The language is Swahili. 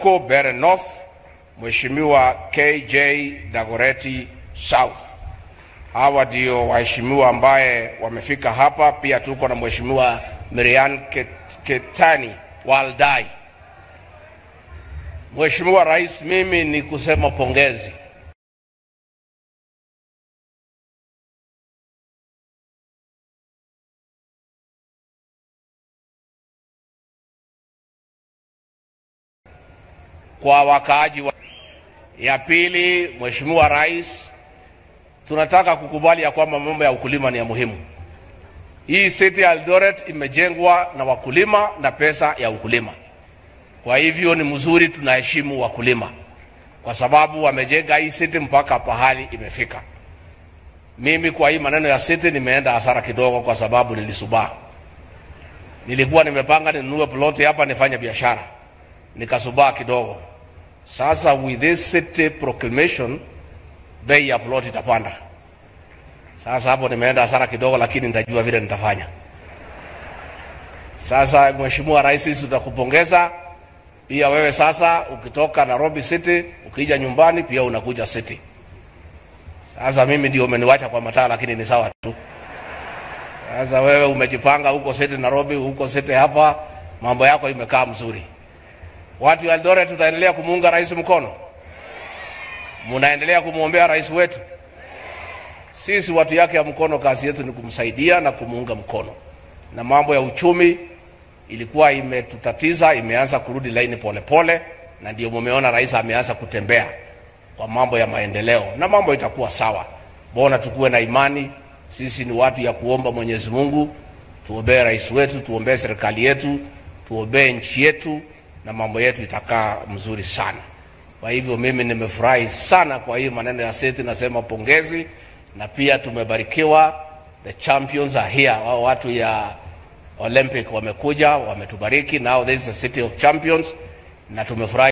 huko Bere North, Mheshimiwa KJ Dagoreti South. Hawa ndio waheshimiwa ambaye wamefika hapa. Pia tuko na Mheshimiwa Miriam Ket- Ketani Waldai. Mheshimiwa Rais, mimi ni kusema pongezi. kwa wakaaji wa... Ya pili, Mheshimiwa Rais, tunataka kukubali ya kwamba mambo ya ukulima ni ya muhimu. Hii city ya Eldoret imejengwa na wakulima na pesa ya ukulima. Kwa hivyo ni mzuri, tunaheshimu wakulima kwa sababu wamejenga hii city mpaka pahali imefika. Mimi kwa hii maneno ya city nimeenda hasara kidogo, kwa sababu nilisubaa. Nilikuwa nimepanga ninunue ploti hapa nifanye biashara, nikasubaa kidogo. Sasa with this city proclamation, bei ya ploti itapanda. Sasa hapo nimeenda hasara kidogo, lakini nitajua vile nitafanya. Sasa Mheshimiwa Rais, sisi tutakupongeza pia wewe. Sasa ukitoka Nairobi City ukija nyumbani pia unakuja City. Sasa mimi ndio umeniwacha kwa mataa, lakini ni sawa tu. Sasa wewe umejipanga huko City Nairobi, huko City hapa, mambo yako imekaa mzuri. Watu wa Eldoret tutaendelea kumuunga rais mkono, munaendelea kumwombea rais wetu. Sisi watu yake ya mkono, kazi yetu ni kumsaidia na kumuunga mkono, na mambo ya uchumi ilikuwa imetutatiza, imeanza kurudi laini polepole, na ndio mumeona rais ameanza kutembea kwa mambo ya maendeleo, na mambo itakuwa sawa. Bona tukuwe na imani, sisi ni watu ya kuomba Mwenyezi Mungu, tuombee rais wetu, tuombee serikali yetu, tuombee nchi yetu, na mambo yetu itakaa mzuri sana. Kwa hivyo mimi nimefurahi sana kwa hii maneno ya seti, nasema pongezi, na pia tumebarikiwa, the champions are here. Wao watu ya Olympic wamekuja wametubariki, now this is a city of champions, na tumefurahi